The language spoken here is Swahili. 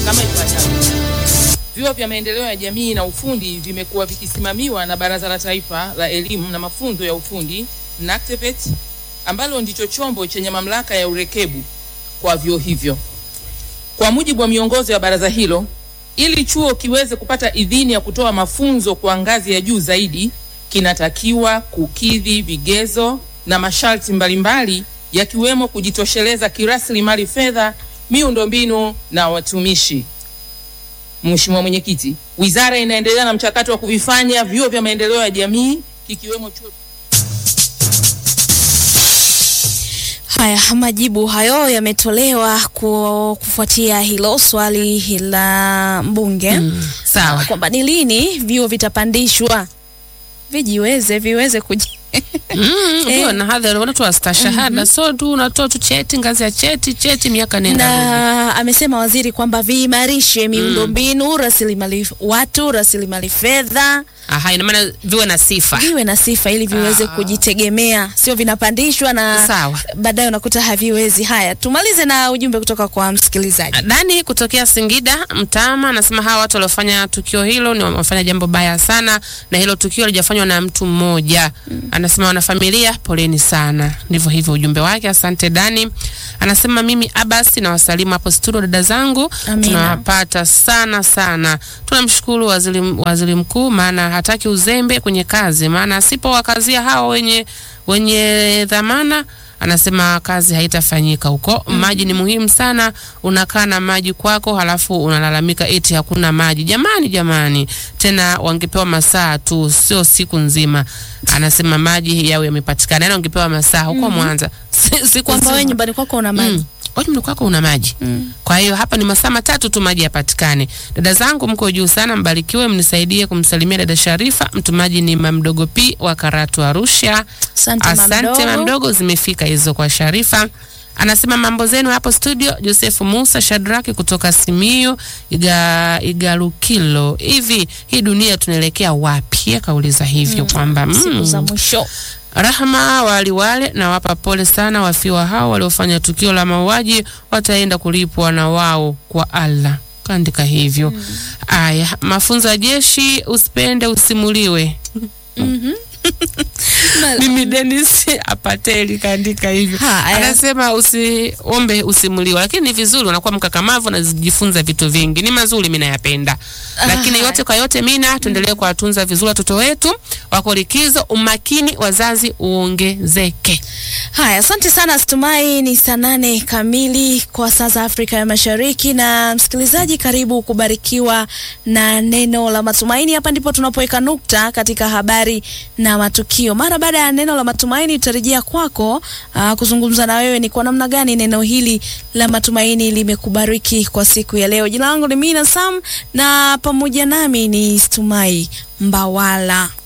kama ifuatavyo. Vyuo vya maendeleo ya jamii na ufundi vimekuwa vikisimamiwa na Baraza la Taifa la Elimu na Mafunzo ya Ufundi NACTVET, ambalo ndicho chombo chenye mamlaka ya urekebu kwa vyuo hivyo. Kwa mujibu wa miongozo ya baraza hilo, ili chuo kiweze kupata idhini ya kutoa mafunzo kwa ngazi ya juu zaidi, kinatakiwa kukidhi vigezo na masharti mbalimbali yakiwemo kujitosheleza kirasilimali fedha, miundombinu na watumishi. Mheshimiwa Mwenyekiti, wizara inaendelea na mchakato wa kuvifanya vyuo vya maendeleo ya jamii kikiwemo chuo Haya, majibu hayo yametolewa ku- kufuatia hilo swali la mbunge Sawa. kwamba ni lini vyuo vitapandishwa vijiweze viweze kuji Mm, ukiwa Eh. na hadhi unatoa stashahada so tu unatoa tu cheti ngazi ya cheti cheti miaka nenda rudi. na amesema waziri kwamba viimarishe miundombinu, rasilimali watu, rasilimali fedha Aha, ina maana viwe na sifa. viwe na sifa ili viweze Ah. kujitegemea, sio vinapandishwa na Sawa. baadaye unakuta haviwezi. Haya, tumalize na ujumbe kutoka kwa msikilizaji. Dani kutokea Singida Mtama anasema hawa watu waliofanya tukio hilo ni wamefanya jambo baya sana, na hilo tukio halijafanywa na mtu mmoja. Anasema wanafamilia, poleni sana. Ndivyo hivyo ujumbe wake. Asante Dani. Anasema mimi Abasi na wasalimu hapo studio, dada zangu, Amina. tunawapata sana sana. Tunamshukuru waziri, waziri mkuu, maana hataki uzembe kwenye kazi, maana asipowakazia hawa wenye wenye dhamana anasema kazi haitafanyika huko. Maji ni muhimu sana. Unakaa na maji kwako, halafu unalalamika eti hakuna maji. Jamani, jamani, tena wangepewa masaa tu, sio siku nzima. Anasema maji yao yamepatikana, yani wangepewa masaa huko Mwanza Si- siku Kwamba wewe nzima. nyumbani kwako una maji Mm. Wewe nyumbani kwako una maji. Kwa hiyo hapa ni masaa matatu tu maji yapatikane. Dada zangu mko juu sana, mbarikiwe, mnisaidie kumsalimia dada Sharifa. Mtumaji ni Mamdogo P wa Karatu Arusha. Asante, Asante Mamdogo. Mamdogo, zimefika hizo kwa Sharifa. Anasema mambo zenu hapo studio. Joseph Musa Shadraki kutoka Simiyu Iga, Igalukilo. Hivi hii dunia tunaelekea wapi? Akauliza hivyo kwamba siku mm, za mwisho. Rahma waliwale na wapa pole sana wafiwa hao waliofanya tukio la mauaji, wataenda kulipwa na wao kwa Allah. Kaandika hivyo. Aya, mafunzo ya jeshi, usipende usimuliwe. Mimi Dennis Apateli kaandika hivyo. Haya. Anasema usiombe usimuliwe, lakini ni vizuri unakuwa mkakamavu na kujifunza vitu vingi. Ni mazuri, mimi nayapenda. Lakini Haya. yote kwa yote, mina tuendelee kuwatunza vizuri watoto wetu, wako likizo, umakini wazazi uongezeke. Haya, asante sana. Situmai ni saa nane kamili kwa saa za Afrika ya Mashariki. Na msikilizaji, karibu kubarikiwa na neno la matumaini. Hapa ndipo tunapoweka nukta katika habari na matukio. Mara baada ya neno la matumaini, tutarejea kwako aa, kuzungumza na wewe ni kwa namna gani neno hili la matumaini limekubariki kwa siku ya leo. Jina langu ni Mina Sam na pamoja nami ni Situmai Mbawala.